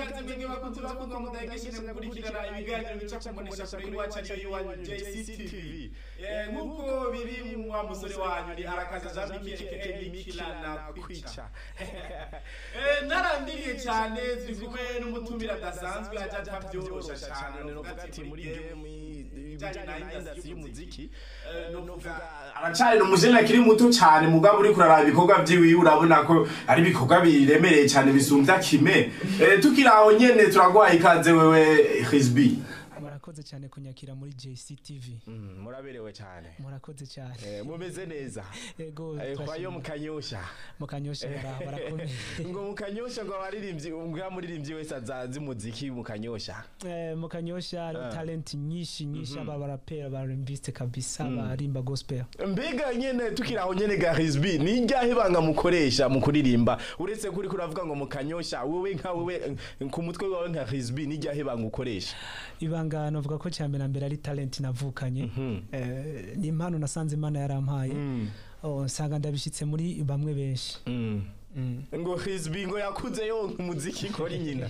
ikaze mwebwe bakunzi bakundwa mudahengeshene gukurikirana ibiganiro bica ku mboneshakure y'iwacu ariyo y'iwanyu JCTV Eh, nk'uko biri mu wa musore wanyu ni arakaza jean michel mikila na kwica Eh, narandiriye cyane turi kumwe n'umutumire adasanzwe ajya atabyorosha cyane novuga ati muri game ibijyanye na industry y'umuziki Eh, novuga aracari umujene akiri muto cyane mugabo uri kuraraba ibikorwa vyiwiwe urabona ko ari ibikorwa biremereye cyane bisumvya kime Eh, tukiri aho nyene turaguhaye ikaze wewe Hizbi murakoze cyane kunyakira muri JCTV Mm, muraberewe cyane murakoze cyane Eh, mumeze neza ego Eh, kwayo turashimye. mukanyosha mukanyosha bara- barakomeye ngo mukanyosha ngo abaririmbyi mbwa muririmbyi wese azazi umuziki mukanyosha Eh, mukanyosha hariho Ah. talent nyinshi nyinshi aba barapera barembiste kabisa barimba gospel mbega nyene tukiri aho nyene ga Hizbi ni iryahe banga mukoresha mu kuririmba uretse kuri kuravuga ngo mukanyosha wewe nka wewe eh, ku mutwe wawe nka Hizbi ni iryahe banga ukoresha ibanga novuga ko cyambere na mbere ari talent navukanye Eh, ni impano nasanze imana yarampaye Mm. Oh, nsanga ndabishyitse muri bamwe benshi Mm. Mm. ngo Hizbi ngo yakuze yonka umuziki kora nyina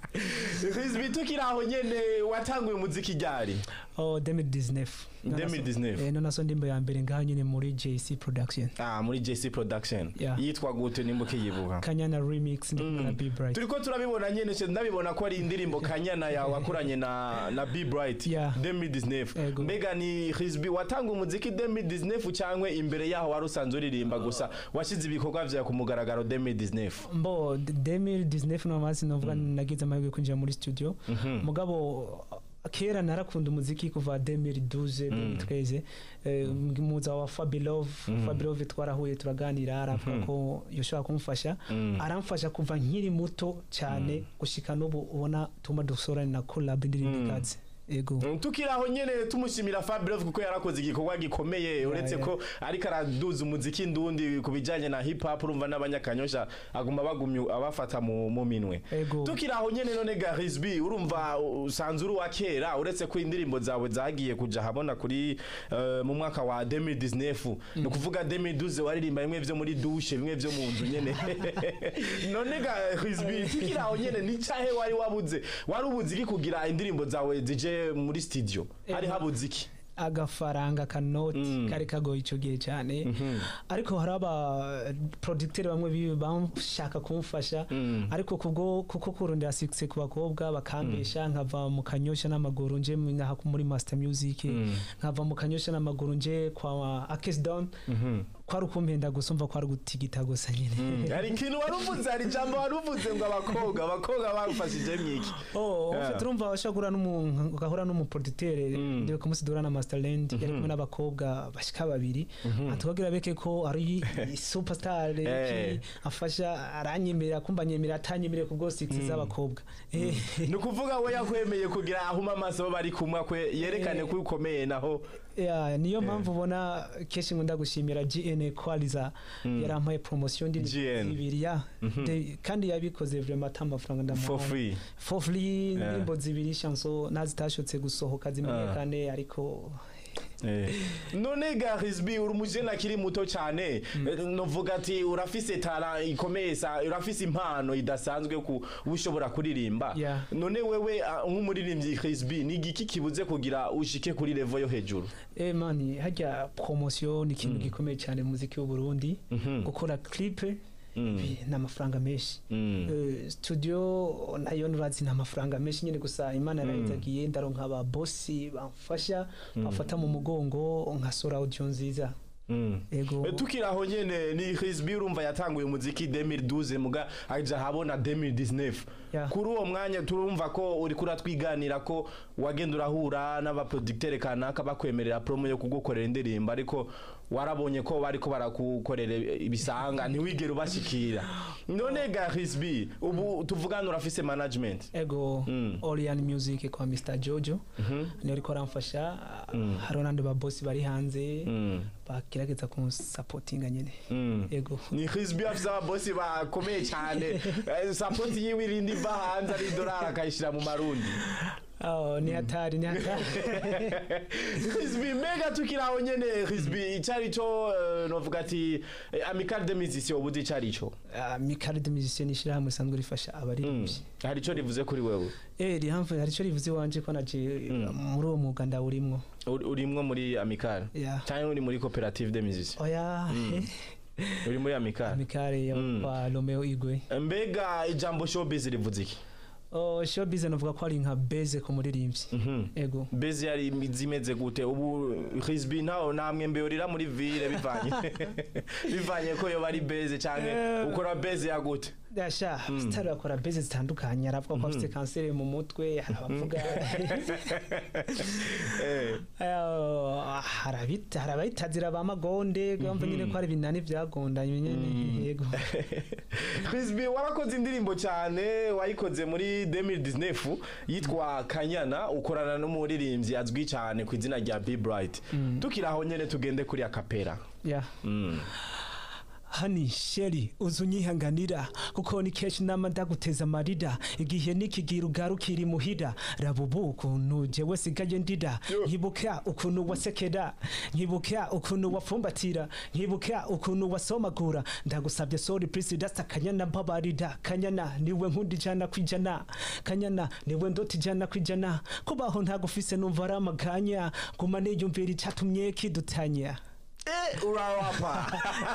Hizbi tukiri aho nyene watanguye umuziki ryari Oh, 2019 2019. Eh, none so ndimbo ya mbere ngaho nyine muri JC production ah muri JC production Yeah. yitwa gute nimbuke yibuka kanyana remix ndimbo na be bright turiko turabibona nyene se ndabibona ko ari indirimbo kanyana yawe wakuranye na na Be Bright Yeah. 2019 Ego. mbega ni Hizbi watanga umuziki 2019 cyangwa imbere yaho wari usanzwe uririmba gusa washize ibikorwa vyawe ku mugaragaro 2019 mbo 2019 no masi novuga nagize amahirwe yo kwinjira muri studio mugabo kera narakunda umuziki kuva 2012 2013 eh, muza wa Fabilove Fabilove twarahuye turaganira aravuga ko yoshobora kumfasha aramfasha kuva nkiri muto cyane gushika n'ubu ubona tuma dusorane na collab indirimbo ikaze ego Mm, tukiri aho nyene tumushimira Fabrov kuko yarakoze igikorwa gikomeye uretse yeah. ko ariko araduza umuziki ndundi ku bijanye na hip hop urumva n'abanyakanyosha aguma bagumye abafata mu, mu minwe Ego. tukiri aho nyene none ga Hizbi urumva usanzwe uri wa kera uretse ko indirimbo zawe zagiye kuja habona kuri eh, mu mwaka wa 2019 ni ukuvuga 2012 waririmba bimwe vyo muri douche bimwe vyo mu nzu nyene none ga Hizbi tukiri aho nyene ni cyahe wari wabuze wari ubuze iki kugira indirimbo zawe zije muri studio hari Ego. habuze iki agafaranga kanoti kari kagoye icyo gihe cyane ariko hari aba producteur bamwe bi- bashaka kumfasha ariko kubwo kuko kurondera success ku bakobwa bakambesha nkava mu kanyosha n'amaguru nje mu- nkaha muri master music nkava mu kanyosha n'amaguru nje kwa Akes Down kwari ukumpenda gusa umva kwari gutigita gusa nyine hari ikintu wari uvuze hari ijambo wari uvuze ngo abakobwa abakobwa barufashije mwiki Oh, Yeah. yeah. urumva washobora n'umu ugahura n'umuproducteur ndiwe kumusidura na Masterland yari kumwe n'abakobwa bashika babiri atukagira beke ko ari superstar Eh. ki afasha aranyemerera kumva nyemerera atanyemerera kubwo six z'abakobwa Eh, ni ukuvuga we yakwemeye kugira ahuma amaso bari kumwe kwe yerekane ko ukomeye naho yeah, niyo mpamvu ubona kenshi nkunda gushimira GN Qualiza yarampaye promotion ndi GN. ibiri ya De- kandi yabikoze vraiment ata amafaranga for ndamuhaye free for free indirimbo zibiri chanson nazitashotse gusohoka zimenyekane ariko Eh. none ga Hizbi uri umujene akiri muto cyane Eh, novuga ati urafise tara ikomeye sa urafise impano idasanzwe ku ushobora kuririmba Yeah. none wewe ah, nk'umuririmbyi Hizbi ni igiki kibuze kugira ushike kuri level yo hejuru Eh mani hajya promotion ni ikintu gikomeye cyane mu muziki w'u Burundi gukora clip bi- ni amafaranga menshi Mm. Eh, studio nayo nurazi ni amafaranga menshi nyine gusa imana yarayizagiye ndaronka aba bossi bamfasha bafata mu mugongo nkasora audio nziza Mm. ego Eh, tukiri aho nyene ni Hizbi urumva yatanguye umuziki 2012 muga aja habona 2019 Yeah. kuri uwo mwanya turumva ko uri kuratwiganira ko wagenda urahura n'abaproducteur kanaka bakwemerera promo yo kugukorera indirimbo ariko warabonye ko bariko barakukorera ibisanga ntiwigere ubashikira none ga Hizbi ubu tuvugana urafise management ego Mm. Orion Music kwa Mr Jojo niyo ariko aramfasha hariho n'andi babosi bari hanze Mm. bagerageza kunsapotinga nyine Mm. ego ni Hizbi afise ababosi bakomeye cyane Eh, support yiwe irindi iva hanze ari dolari akayishira mu marundi Oh, ni hatari ni hatari Rizbi mbega tukiri aho nyene Rizbi icari co eh, novuga ati eh, Amical de Musiciens ubuze icari co Ah, mikari de musicien ishirahamwe risanzwe rifasha abaririmbyi hari ico rivuze kuri wewe eh rihamve hari ico rivuze iwanje ko naje muri uwo mwuga ndawurimwo Uri- urimwo muri Amical Yeah. cyangwa uri muri Coopérative de Musiciens oya uri muri Amical mikari ya Mm. kwa Romeo Igwe mbega ijambo showbiz rivuze iki oh showbiz navuga ko ari nka base ku muririmbyi Mhm. ego bezi yari zimeze gute ubu Rizbi ntaho namwe mbeyorira muri ville bivanye bivanye ko yo bari beze canke Eh. ukora beze ya gute dasha sitari bakora base zitandukanye aravuga ko afite kanseri mu mutwe hari abavuga Eh. Eh, hari abita- hari abayitazira ba magonde bamva nyine ko hari ibinani byagondanye nyine yego Rizbi warakoze indirimbo cyane wayikoze muri 2019 yitwa Kanyana ukorana n'umuririmbyi azwi cyane ku izina rya Be Bright tukiri aho nyene tugende kuri akapera yeah. Mm. hani sheri uzi unyihanganira kuko ni kenshi nama ndaguteza amarira igihe nikigira ugarukira imuhira raba ubu ukuntu jewe sigaye ndira nkibuka ukuntu wasekera nkibuka ukuntu wapfumbatira nkibuka ukuntu wasomagura ndagusabye sorry please dasta kanyana mbabarira kanyana niwe nkunda ijana kwijana kanyana niwe ndota ijana kwijana kubaho ntagufise numva ari amaganya guma niyumvira icatumye kidutanya Eh, urarapa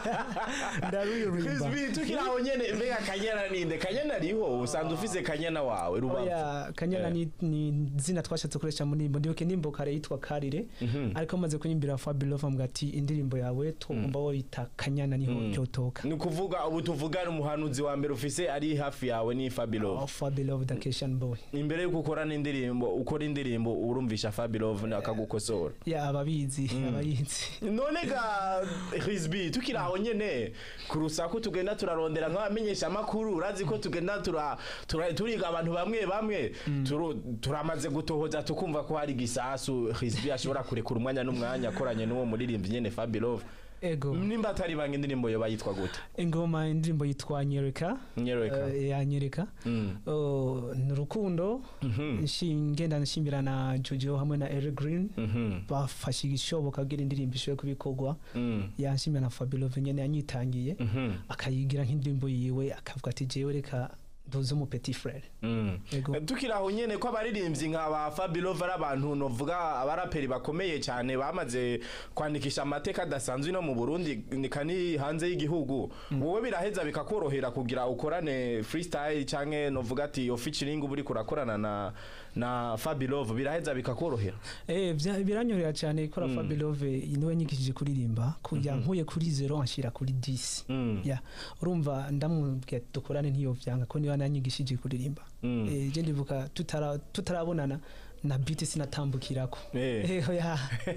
ndaririmba Rizbi tukiri aho nyene mbega Kanyana ninde Kanyana ariho usanzwe ufise Kanyana wawe rubavu oya kanyana Eh. ni, ni zina twashatse gukoresha mu ndirimbo ndibuke indirimbo kare yitwa karire ariko maze kunyimbira Fabulous avuga ati indirimbo yawe tugomba woyita kanyana niho ryotoka ni ukuvuga ubu tuvugana umuhanuzi wa mbere ufise ari hafi yawe ni Fabulous Oh, Fabulous the Christian boy imbere yuko ukora n'indirimbo ukora indirimbo urumvisha Fabulous akagukosora ya ababizi abayizi none ga Rizbi tukiri aho nyene ku rusaku tugenda turarondera nk'abamenyesha amakuru urazi ko tugenda tura, tura, turiga abantu bamwe bamwe turu, turamaze gutohoza tukumva ko hari gisasu Rizbi ashobora kurekura umwanya n'umwanya akoranye n'uwo muririmbyi nyene Fabulous ego nimba atari banga indirimbo yo bayitwa gute ingoma indirimbo yitwa nyereka nyereka Eh, ya nyereka Mm. Oh, ni urukundo nshi- ngenda nshimira na jojo hamwe na Eric Green Mhm. bafashe igishoboka kugira indirimbo ishobore kubikorwa Mm. yanshimira na Fabulous nyene yanyitangiye Mhm. akayigira nk'indirimbo yiwe akavuga ati jewe reka nduze umu petit frere Mm. Ego. tukiri aho nyene ko abaririmbyi nka ba Fabulous ari abantu novuga abaraperi bakomeye cyane bamaze kwandikisha amateka adasanzwe no mu Burundi nika ni hanze y'igihugu wowe biraheza bikakorohera kugira ukorane freestyle canke novuga ati yo featuring uba uriko urakorana na na Fabulous biraheza bikakorohera eh bya- biranyorera cyane ikora Fabulous niwe nyigishije kuririmba kujya nkuye kuri zero anshira kuri 10 Mm. ya urumva ndamubwiye dukorane ntiyo vyanga ko niba nanyigishije kuririmba Mm. eh je ndibuka tutara tutarabonana na beat sinatambukirako Eh. eh ya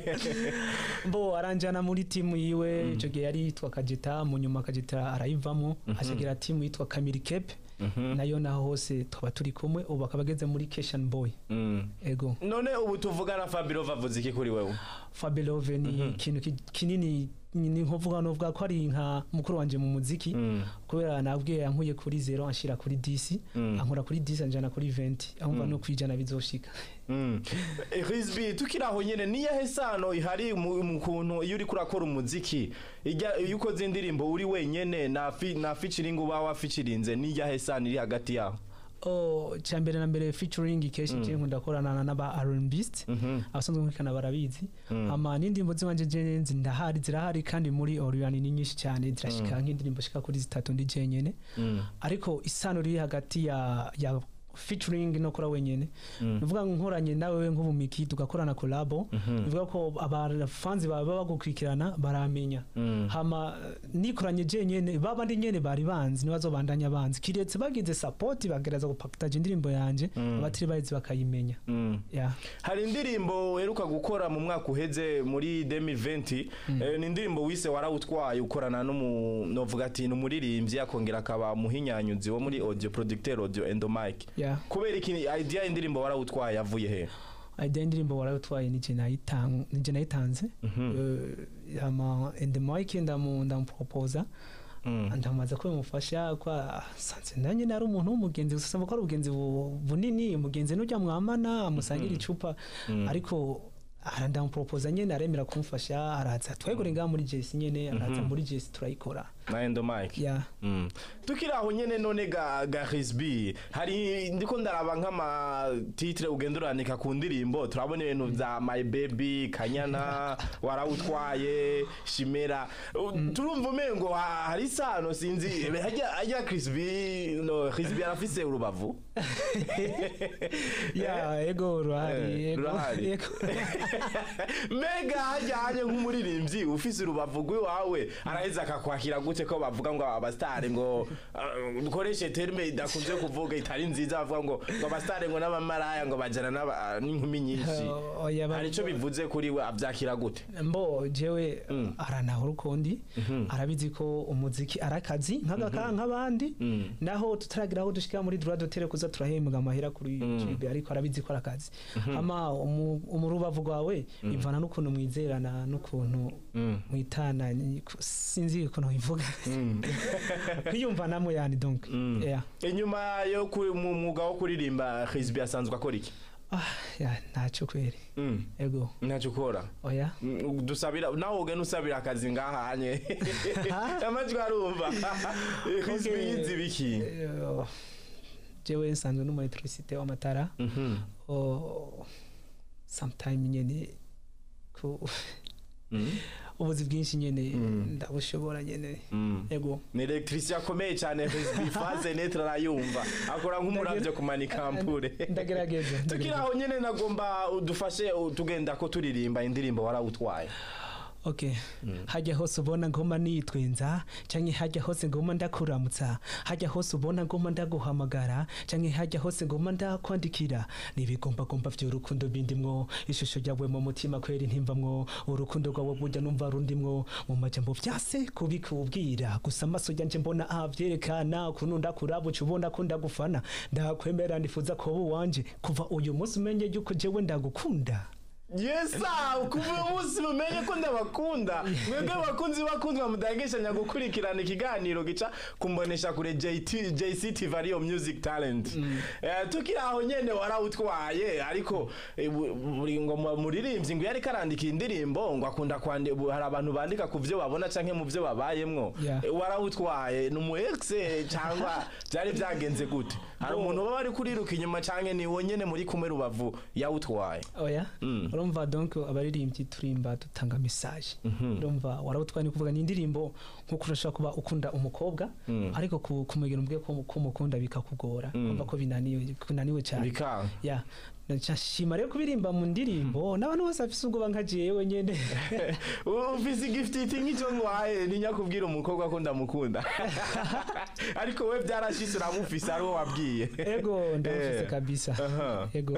bo aranjana muri timu yiwe ico gihe yari yitwa Kajeta mu nyuma Kajeta arayivamo ashigira timu yitwa Kamiri Cape nayo naho hose twaba turi kumwe ubu akaba ageze muri Keshan Boy Mm. ego none ubu tuvugana Fabulous avuze iki kuri wewe Fabelove ni ikintu ki- kinini ni nkuvuga novuga ko ari nka mukuru wanje mu muziki Mm. kubera nabwiye yankuye kuri zero anshira kuri 10 Mm. ankura kuri 10 anjana kuri 20 ahumva no kwijana bizoshika Mm. Eh, Rizbi tukiri aho nyene niyahe sano ihari mu mu kuntu iyo uri kurakora umuziki ijya iyo ukoze indirimbo uri wenyene na fi, na featuring uba wafichirinze niyahe sano iri hagati yaho oh cyambere na mbere featuring keshi je nkunda korana n'aba R&Bist abasanzwe nkurikana barabizi ama n'indirimbo z'iwanje je nzi ndahari zirahari kandi muri Orion ni nyinshi cyane zirashika nk'indirimbo shika kuri zitatu ndi jenyene ariko isano riri hagati ya ya featuring no kora wenyene bivuga ngo nkoranye nawe nk'ubumiki tugakorana collabo bivuga ko abafanzi baba bagukurikirana baramenya hama nikoranye jenyene baba ndi nyene bari banzi nibazo bandanya banzi kiretse bagize support bagereza gupakitaje indirimbo yanje abatiri bayizi bakayimenya Mm. yeah. hari indirimbo uheruka gukora mu mwaka uheze muri 2020 eh, ni indirimbo wise warawutwaye ukorana n'umu novuga ati ni umuririmbyi akongera akaba muhinyanyuzi wo muri audio producteur audio endomic yeah. kubera iki idea y'indirimbo warawutwaye yavuye he idea indirimbo warayitwaye nije nayitanze nije nayitanze Eh, hama and the mic ndamu ndamuproposa ndamaze ko bimufasha kwa sanze nanjye nari umuntu w'umugenzi gusa ko ari ubugenzi bu- bunini umugenzi n'ujya mwamana musangira icupa ariko ara ndamupropoza nyene aremera kumufasha araza twegure ngaha muri jesi nyene araza muri jesi turayikora na endo mike ya Mm. tukiri aho nyene none ga ga Rizbi hari ndiko ndaraba nk'ama titre ugenda urandika ku ndirimbo turabona ibintu vya my baby kanyana warawutwaye shimera U- turumva umengo ha- hari isano sinzi hajya hajya Rizbi no Rizbi arafise urubavu ya ego ruhari Eh, ego ruhari. ego mega hajyanye nk'umuririmbyi ufise urubavu rw'iwawe araheza akakwakira gute ko bavuga ngo abasitari ngo uh, dukoreshe terme idakunze kuvuga itari nziza bavuga ngo ngo abasitari ngo n'abamaraya ngo bajana n'aba- n'inkumi nyinshi Uh, oya, ba- hari ico bivuze kuri we avyakira gute mbo jewe aranahura ukundi arabizi ko umuziki ari akazi nk'agakara nk'abandi naho tutaragira aho dushika muri droit d'auteur kuza turahembwa amahera kuri YouTube ariko arabizi ko ari akazi ama umu- umurubavu rwawe bivana n'ukuntu mwizerana n'ukuntu mwitana ni- sinzi ukuntu bivuga kwiyumva namwe yani donc yeah. inyuma yo ku- mu mwuga wo kuririmba Rizbi asanzwe akora iki ah, yeah, ntacyo kweri Mm. ego ntacyo ukora oya Mm, dusabira nawe ugenda usabira akazi ngahanye amajwi arumva Rizbi Okay. yize ibiki Eh, jewe nsanzwe n'umu electricité w'amatara Mhm. o sometime nyene ku ubuzi bwinshi nyene ndabushobora nyene Mm. ego ni electricien akomeye cyane Rizbi faze netre arayumva akora nk'umuravyo kumanika ampure ndagerageza tukiri ndagerageza. aho nyene nagomba udufashe tugenda ko turirimba indirimbo warawutwaye okay hajya hose ubona ngoma nitwenza canke hajya hose ngoma ndakuramutsa hajya hose ubona ngoma ndaguhamagara canke hajya hose ngoma ndakwandikira nibigombagomba vy'urukundo bindimwo ishusho ryawe mu mutima kweri ntimvamwo urukundo rwawe burya numva rundimwo mu majambo vyase kubikubwira gusa amaso yanje mbona avyerekana ukuntu ndakuraba uca ubona ko ndagufana ndakwemera ndifuza kuba uwanje kuva uyu munsi umenye yuko jewe ndagukunda yesa kuva uyu munsi mumenye ko ndabakunda mwebwe bakunzi bakundwa mudahengeshanya gukurikirana ikiganiro gica kumbonesha kure JT JCTV ariyo music talent Eh, tukiri aho nyene warawutwaye ariko eh, bu- buri ngo mu- muririmbyi ngo yariko arandika indirimbo ngo akunda kwandika hari abantu bandika ku vyo babona canke mu vyo babayemwo Yeah. Eh, warawutwaye ni umu ex cyangwa byari byagenze gute hari umuntu baba ari kuriruka inyuma canke ni wonyene muri kumwe rubavu yawutwaye oya Mm. urumva donc abaririmbyi turimba dutanga message urumva warawutwaye ni kuvuga ni indirimbo nkuko urashobora kuba ukunda umukobwa ariko ku- kumubwira umubwiye ko ko umukunda bikakugora kumva ko binaniwe kunaniwe cyane bikanga ya nshima rero kubirimba mu ndirimbo n'abantu bose bafise ubwoba nka jewe nyene ufise igifititi nk'icyo ngwaye ninya kubwira umukobwa ko ndamukunda ariko we byarashitse uramufise ari wo wabwiye ego ndamufise Eh. kabisa Aha. ego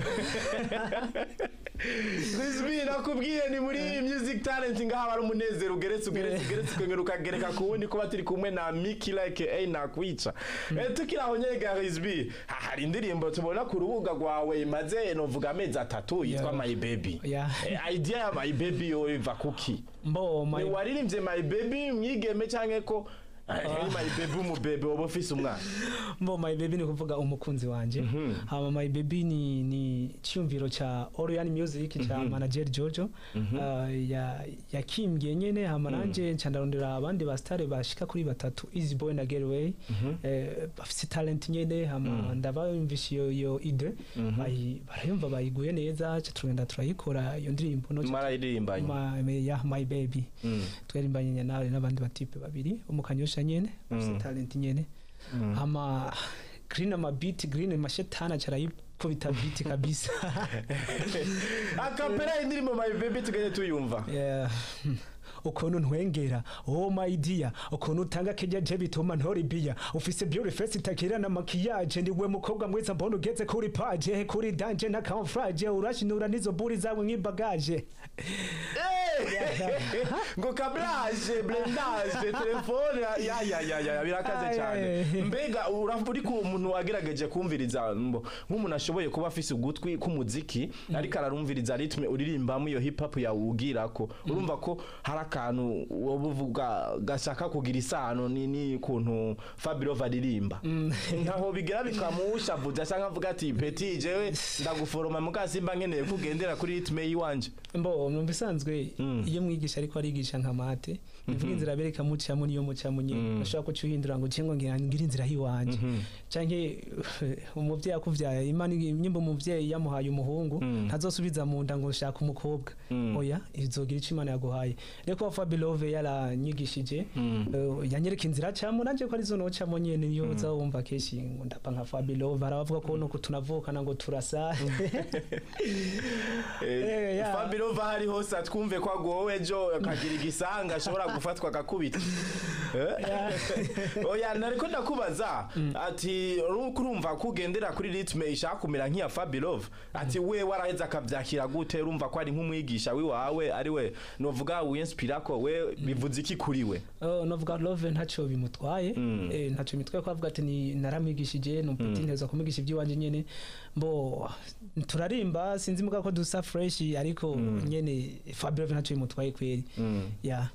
Rizbi nakubwiye ni muri music talent ngaha bari umunezero ugeretse ugeretse ugeretse ukongera ukagereka ku wundi kuba turi kumwe na Miki like A nakwica Eh, tukiri aho nyega Rizbi ha- hari indirimbo tubona ku rubuga rwawe imaze novuga amezi atatu yitwa Yeah. My Baby Yeah. Eh, idea ya My Baby yo iva kuki mbo my Ni waririmbye my baby mwigeme canke ko ari my baby umubebe woba ufise umwana mbo my baby ni kuvuga umukunzi wanje hama my baby ni ni cyumviro cha Orion Music cha manager Jojo uh, ya yakimbye nyene hama nanje nca ndarondera abandi ba star bashika kuri batatu Easy Boy na Getaway eh, bafise talent nyene hama ndabumvisha iyo iyo ide bayi- barayumva bayiguye neza ca turagenda turayikora iyo ndirimbo no marayiririmbanye Ma- me- ya my baby twarimbanye nawe n'abandi batipe babiri umukanyosha nyene bafise talent nyene ama green ama beat green mashetana carayikubita beat kabisa akapera indirimbo my baby tugende tuyumva Yeah. ukuntu ntwengera oh my dear ukuntu utanga kenya je bituma ntori biya ufise beauty face itakira na makiyaje niwe mukobwa mwiza mbona ugeze kuri page kuri danje na camouflage urashinura nizo buri zawe nk'ibagaje ngo kablage blendage telefone ya ya ya ya birakaze Ay, cyane ay. mbega uravuga uri ku umuntu wagerageje kumviriza mbo nk'umuntu ashoboye kuba afise ugutwi k'umuziki ariko ararumviriza ritme uririmbamo iyo hip hop yawugira ko urumva ko hari akantu woba uvuga gashaka kugira isano ni ni kuntu Fabio aririmba ntaho bigera bikamushavuza cyangwa avuga ati peti jewe ndaguforoma mukasimba nkeneye kugendera kuri ritme yiwanje mbo mu bisanzwe iyo mwigisha ariko arigisha nka mate nivuga inzira bereka mucamo niyo mucamo nyine bashobora kucuhindura ngo cingo ngira ngira inzira hiwanje canke umuvyeyi akuvyaye imana nyimba umuvyeyi yamuhaye umuhungu ntazosubiza mu nda ngo shaka umukobwa oya izogira ico imana yaguhaye reko Fabilove yaranyigishije eh, yanyereka inzira camo nanje ko arizo nocamo nyene niyo uzawumva keshi ngo ndapa nka Fabilove arabavuga ko nuko tunavukana ngo turasa Eh, ya. Fabio va hari hose atwumve ko agowe ejo akagira igisanga ashobora gufatwa akakubita Eh? oya nariko ndakubaza ati uruko urumva ko ugendera kuri ritme ishaka kumera nk'iya Fabilove ati we waraheze akavyakira gute urumva ko ari nk'umwigisha wiwawe ari we novuga winspira ko we bivuze iki kuri we Oh, novuga love ntaco bimutwaye eh, ntaco bimutwaye ko avuga ati ni naramwigishije numpeti nteza kumwigisha iby'iwanje nyene mbo turarimba sinzi muga ko dusa fresh ariko nyene Fabio ntaco bimutwaye kweri ya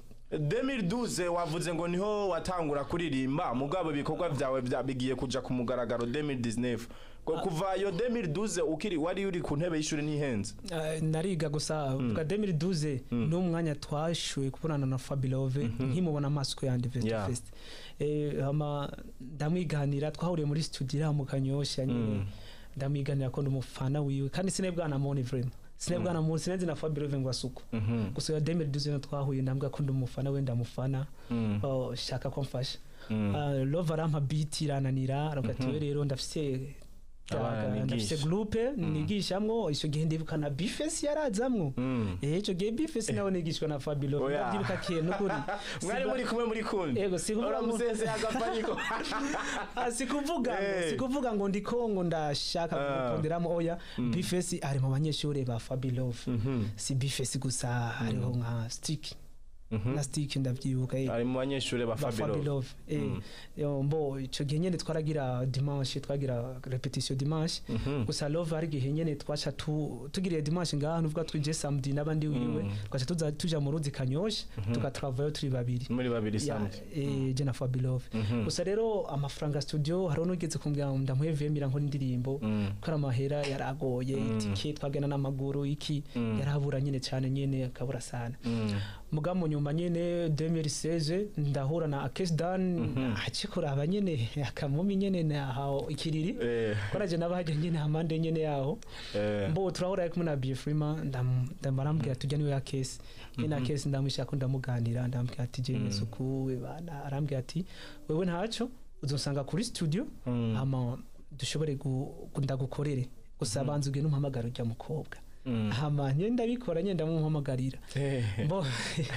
2012 wavuze ngo niho watangura kuririmba mugabo ibikorwa vyawe vya- bigiye kuja ku mugaragaro 2019 Ko kuva iyo 2012 ukiri wari uri ku ntebe y'ishuri ntihenze Uh, nariga gusa vuga 2012 n'umwanya twashuye kubonana na Fabilove nkimubona amaso yandi face to Yeah. face eh hama ndamwiganira twahuriye muri studio iraha mu kanyosha nyine ndamwiganira ko ndumufana wiwe kandi sinebwana moni vraiment sinebwana moni sinenzi na Fabilove ngo asuko gusa ya 2012 no twahuye ndambwa ko ndumufana we ndamufana oh, shaka ko mfasha Uh, love arampa beat irananira aravuga ati we rero ndafise Abana nigisha. ndafise groupe nigishamwo ico gihe ndibuka na bifes yarazamwo eh ico gihe bifes nawe nigishwa na Fabilo Oya. ndabyibuka kiye nukuri mwari muri kumwe muri kundi Ego, si kuvuga ngo- uramusese agapanyiko Ah, sikuvuga ngo Eh. sikuvuga ngo ndiko ngo ndashaka Ah. gukonderamo oya bifes ari mu banyeshuri ba Fabilove si bifes gusa hariho nka stick na stick ndavyibuka eh. ari mu banyeshuri ba ba Fabio Fabilove eh yo mbo ico gihe nyene twaragira dimanche twagira repetition dimanche gusa love ari gihe nyene twacha tu tugiriye dimanche ngaha nuvuga twije samedi nabandi wiwe twacha tuza tuja mu ruzi kanyosha tugatravayo turi babiri muri babiri ya samedi eh je na Fabilove gusa rero amafaranga studio hari unugeze kumbwira ngo ndamuhevye mira nkora indirimbo ko ari amahera yaragoye itike twagenda n'amaguru iki yarabura nyene cyane nyene akabura sana muga mu nyuma nyene 2016 ndahura na Akesdan akikuraba nyene akamumi nyene naho ikiriri eh koraje nabaje nyene hamande nyene yaho eh mbo turahura ari kumwe na Bifrima ndamarambwira tujya niwe ya Kesi nyene Kesi ndamushaka ko ndamuganira ndambwira ati je nesuku we bana arambwira ati wewe ntaco uzosanga kuri studio hama dushobore gu- gu- ndagukorere gusa banza ugende umpamagara ujya mukobwa hama nyene ndabikora nyene ndamumpamagarira eh mbo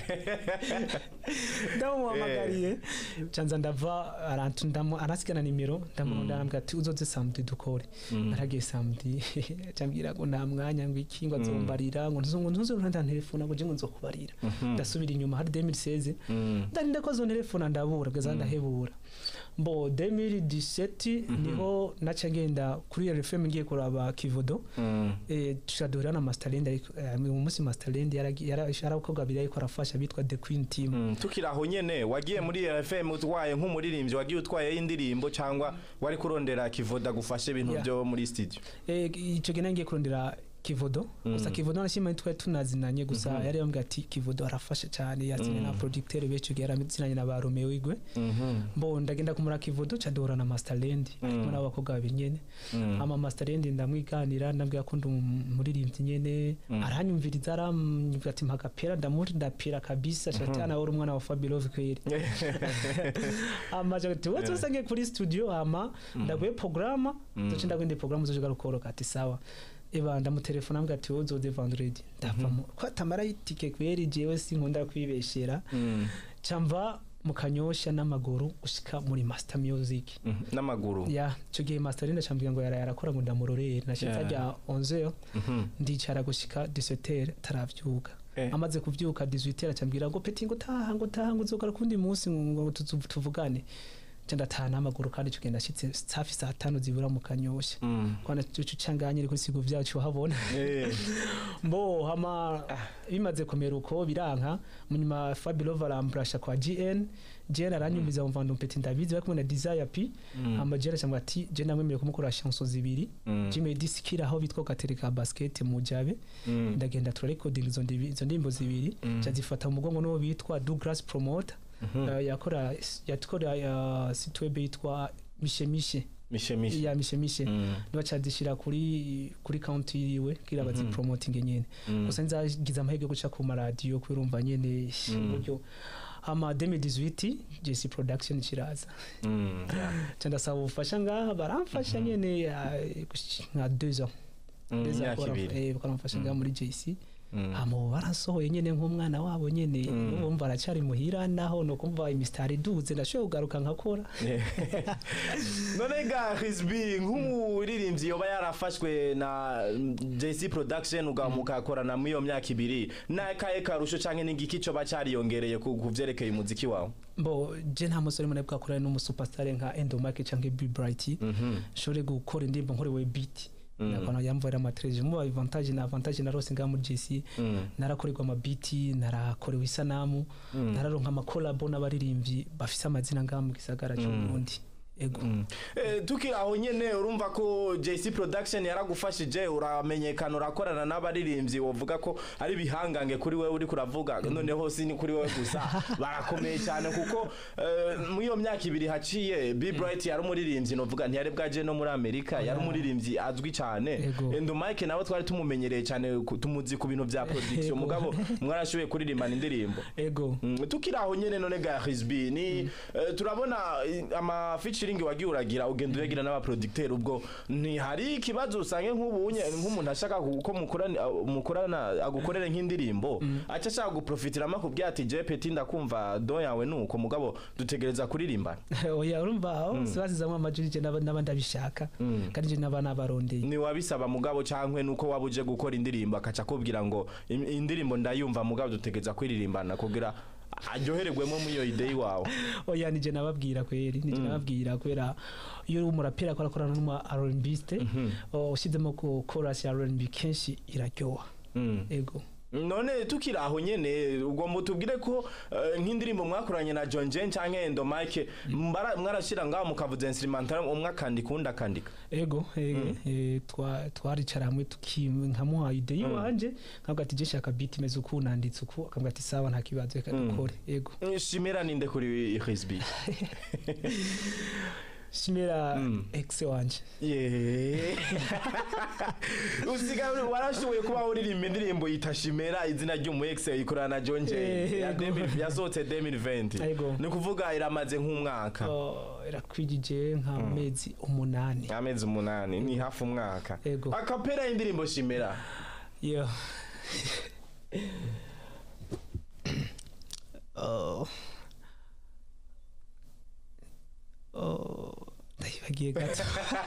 ndamuhamagariye canza ndava arantu ndamu arasigana nimero ndamurondera arambwira ati uzoze samedi dukore naragiye samedi cambwira ngo nta mwanya ngo iki ngo azombarira ngo ntuzongo ntuzonta telefone ngo je ngo nzokubarira ndasubira inyuma hari 2016 ndarinda ko zontelefona ndabura bwaza ndahebura mbo 2017 niho naca ngenda kuri RFM ngiye kuraba Kivodo eh tushadura na Masterland ariko eh, mu munsi Masterland yarakoga biri ariko arafasha bitwa The Queen Team Mm, tukiri aho nyene wagiye muri RFM utwaye nk'umuririmbyi wagiye utwaye indirimbo cyangwa wari kurondera kivoda gufashe ibintu Yeah. byo muri studio eh ico gena ngiye kurondera Kivodo gusa Kivodo nashima twari tunazinanye gusa yari yambwiye ati Kivodo arafasha cyane yazinye na producteur becu yarazinanye na ba Romeo Igwe mbo ndagenda kumura Kivodo cadora na Masterland ariko n'abakobwa babiri nyene ama Masterland ndamwiganira ndambwira ko ndi umuririmbyi nyene aranyumviriza arambwira ati mpagapera ndamuri ndapira kabisa shatana uri umwana wa Fabilove kweri amaje ati wowe usange kuri studio ama ndaguye programa zoce ndagwende programa zoje garukoroka ati sawa eba ndamutelefona ambwira ati wowe uzoze vendredi ndavamo ko atamara itike kweri jewe sinkunda kwibeshera camva mu kanyosha n'amaguru gushika muri master music n'amaguru ya icyo gihe master rina cambwira ngo yaraye arakora ngo ndamurorere nashitse Yeah. ajya 11 ndicara gushika 17 taravyuka Eh. amaze kuvyuka 18 aracambwira ngo peti ngo taha ngo taha ngo uzogara kundi munsi ngo tuzu- tuvugane nca ndataha n'amaguru kandi ico gihe ndashitse hafi saa tanu zibura mu kanyosha Mm. kwana cucu canganye kuri sigo vyacu habona Eh. mbo hama bimaze kumera uko biranka munyuma Fabio barambrasha kwa GN GN aranyumviza umva ndo peti ndabizi bari kumwe na Desire P hama GN acambwa ati je namwemereye kumukora chanson zibiri Mm. Jimmy Diskira aho bitwa Katereka Basket mu Jabe Mm. ndagenda tura recording izo ndibi- izo ndimbo zibiri Mm. cyazifata mu mugongo n'uwo bitwa Douglas Promoter Uh, yakora yakora uh, sitwebe yitwa mishemishe mishe mishe ya mishemishe Mm. niba cyazishyira kuri kuri county yiwe kugira bazi promoting nyene Mm. gusa nzagize amahirwe yo guca ku maradiyo kubirumva nyene uburyo hama 2018 JC production kiraza Mm. Yeah. ca ndasaba ubufasha ngaha baramfasha nyene uh, gush- nka 2 ans Mm, Deux ans imyaka baramf- ibiri eh, baramfasha ngaha muri JC Mm. hama ubu barasohoye nyene nk'umwana wabo nyene bumva aracari muhira naho no kumva imisitari iduze ndashoboye kugaruka nkakora none ga Rizbi nk'umuririmbyi yoba yarafashwe na JC Production ugamukakorana muri iyo myaka ibiri nakaye karusho canke n'igiki coba cariyongereye ku ku vyerekeye umuziki wawe bo je nta musore mune bwakorana n'umusuperstar nka Endomake canke Be Bright nshobore gukora indirimbo nkorewe beat nakona yamvira amatreje mu avantage na avantage na rose ngamu JC narakorerwa amabiti narakorewe isanamu nararonka amakolabo n'abaririmbyi bafise amazina ngamu gisagara cy'uburundi ego Eh, tukiri aho nyene urumva ko JC Production yaragufashije uramenyekana urakorana n'abaririmbyi wovuga ko ari bihangange kuri wewe uri kuravuga noneho si ni kuri wewe gusa barakomeye cyane kuko eh, muri iyo myaka ibiri haciye Be Bright yari umuririmbyi novuga ntiyari bwaje no muri Amerika yari umuririmbyi azwi cyane Ego. Endo Mike nawe twari tumumenyereye cyane ku- tumuzi ku bintu bya production Ego. mugabo mwarashoboye kuririmbana indirimbo ego Mm, tukiri aho nyene none ga Rizbi ni eh, turabona eh, ama featuring wagiye uragira ugenda uyagira n'aba producteur ubwo ntihari ikibazo usange nk'ubunye nk'umuntu ashaka ku- ko mukorana mukorana agukorere nk'indirimbo aca ashaka guprofitiramo akubwira ati je peti ndakumva do yawe nuko mugabo dutegereza kuririmbana oya urumva aho sibasizamwe amajwi je naba naba ndabishaka kandi je naba nabarondeye ni wabisaba mugabo cankwe nuko waba uje gukora indirimbo akaca akubwira ngo "Im- indirimbo ndayumva mugabo dutegereza kwiririmbana kugira aryohererwemo muri iyo idei wawe oya nije nababwira kweri nije nababwira kubera iyo uri umuraperi akora akorana n'umu R&Biste ushyizemo ko chorus ya R&B kenshi iraryoha Mm. ego none tukiri aho nyene ugomba utubwire ko eh, nk'indirimbo mwakoranye na John Jen canke Endo Mike mbara- mwarashira ngaho mukavuza instrumental umwe akandika undi akandika ego eh, eh, twa- twaricara hamwe tuki- nkamuha ide yiwanje nkavuga ati je shaka beat imeze uku nanditse uku akavuga ati sawa nta kibazo reka dukore ego shimira ninde kuri Rizbi shimira ex wanje Yeah. usiga warashoboye kuba uririmba indirimbo yita shimera izina ry'umu ex ikorana na John Jen Eh, ya yego. 2000 yasohotse 2020 Yego. ni kuvuga iramaze nk'umwaka Oh, irakwijije nk'amezi umunani amezi umunani ni hafi umwaka Yego. akapera y'indirimbo shimera yo oh. oh. ndayibagiye gato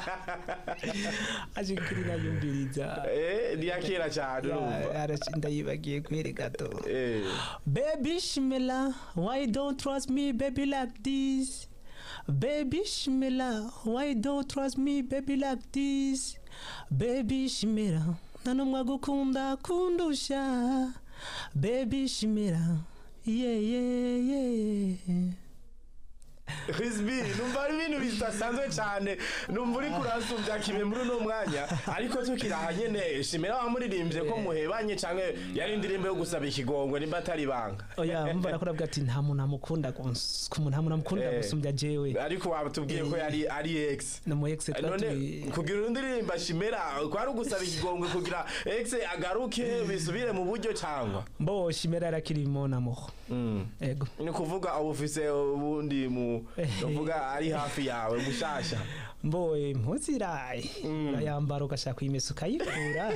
aje kuri nayumviriza eh ni yakera cyane Ya, urumva araci- ndayibagiye kwere gato eh Baby Shimela, why don't trust me, baby, like this? Baby Shimela, why don't trust me, baby, like this? Baby Shimela, nta n'umwe agukunda kundusha. Baby Shimela, yeah, yeah, yeah. Rizbi numva ari ibintu bidasanzwe cyane numva uri kurasumbya kibe muri uno mwanya ariko tukiri aha nyene shimera wamuririmbye ko muhebanye canke yari indirimbo yo gusaba ikigongwe nimba atari ibanga Oya, mva nakuravuga ati nta muntu amukunda gus- ku muntu nta muntu amukunda Eh. gusumbya jewe. ariko watubwiye ko yari ari ex Na mu ex none twaturi kugira indirimbo shimera kwari ugusaba ikigongwe kugira ex agaruke bisubire mu buryo cyangwa mbo Shimela arakiri mon amour. Mm. Ego. ni kuvuga ubu ufise ubundi mu uvuga ari hafi yawe mushasha mboye mpuziraye urayambara ugashaka kuyimesa ukayikura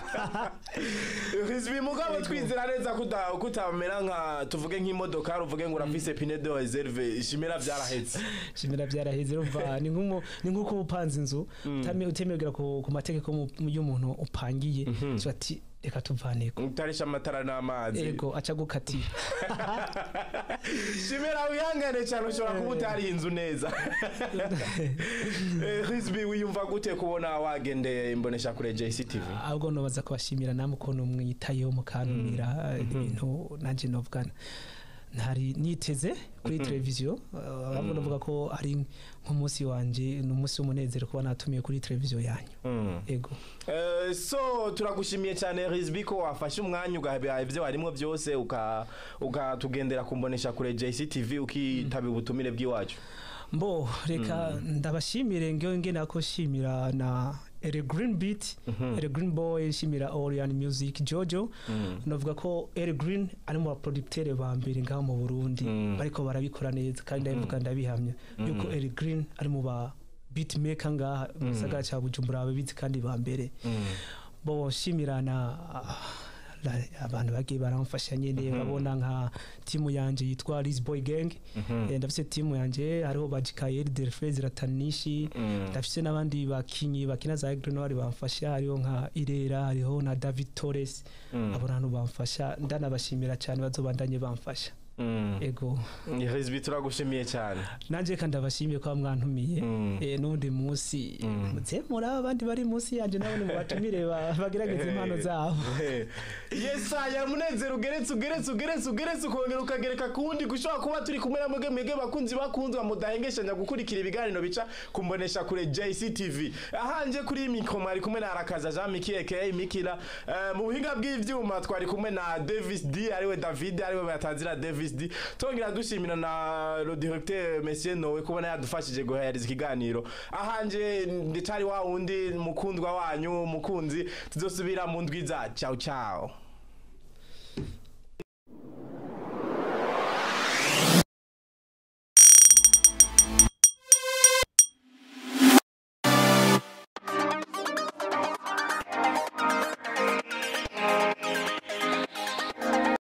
Rizwi mugabo twizera neza kuta kutamera nka tuvuge nk'imodoka uvuge ngo urafise pine de reserve ishimira byarahetse shimira byaraheze urumva ni nk'umu- ni nk'uko uba upanze inzu utame- utemerera ku ku mategeko mu- y'umuntu upangiye so ati reka tuvaneko utarisha amatara n'amazi ego aca gukatira shimira wihangane cyane ushobora kuba utariye inzu neza Eh, Rizbi wiyumva gute kubona wagendeye imbonesha kure JCTV ahubwo nobaza kubashimira namwe ukuntu mwitayeho mukantumira ibintu nanjye novugana ntari niteze kuri televiziyo ahubwo navuga ko ari nk'umunsi wanje ni umunsi w'umunezero kuba natumiye kuri televiziyo yanyu Mm. ego Eh, so turagushimiye cyane Rizbi ko wafashe umwanya ugahabira ibyo warimo byose uka- ukatugendera kumbonesha kure JCTV ukitaba ubutumire bw'iwacu mbo reka ndabashimire ngewe ngena ko shimira na Ere Green Beat Ere Green Boy shimira Orion Music Jojo navuga ko Ere Green ari mu baproducteur ba mbere ngaho mu Burundi Mm. bariko barabikora neza kandi ndabivuga ndabihamya yuko Ere Green ari mu ba beatmaker ngaha mu gisagara ca Bujumbura babizi kandi ba mbere bo shimira na la- abantu bagiye baramfasha nyene babona nka timu yanje yitwa Liz Boy Gang Eh, ndafise timu yanje hariho bajikayeri Delphine Ratanishi ndafise n'abandi bakinyi bakina za Grenoir bamfasha hariho nka Irera hariho na David Torres abo bantu bamfasha ndanabashimira cyane bazobandanye bamfasha ego Rizbi turagushimiye cyane nanje kandi ndabashimiye ko mwantumiye Mm. eh, n'undi munsi muze muri aba bandi bari munsi yanje nabone mubatumire ba- bagerageze impano zabo yesa ya munezero ugeretse ugeretse ugeretse ugeretse ukongera ukagereka ku wundi gushobora kuba turi kumwe na mwebwe mwebwe bakunzi bakunzwe mudahengeshanya gukurikira ibiganiro bica kumbonesha kure JCTV ahanje kuri iyi mikro mwari kumwe na Arakaza Jean Miki aka Mikila Eh, mu buhinga bw'ivyuma twari kumwe na Davis D ariwe David ariwe batazira Davis D tongera dushimira na le directeur Monsieur Nowe kubona yadufashije guhereza ikiganiro ahanje ndicari wa wundi mukundwa wanyu mukunzi tuzosubira mu ndwi za ciao ciao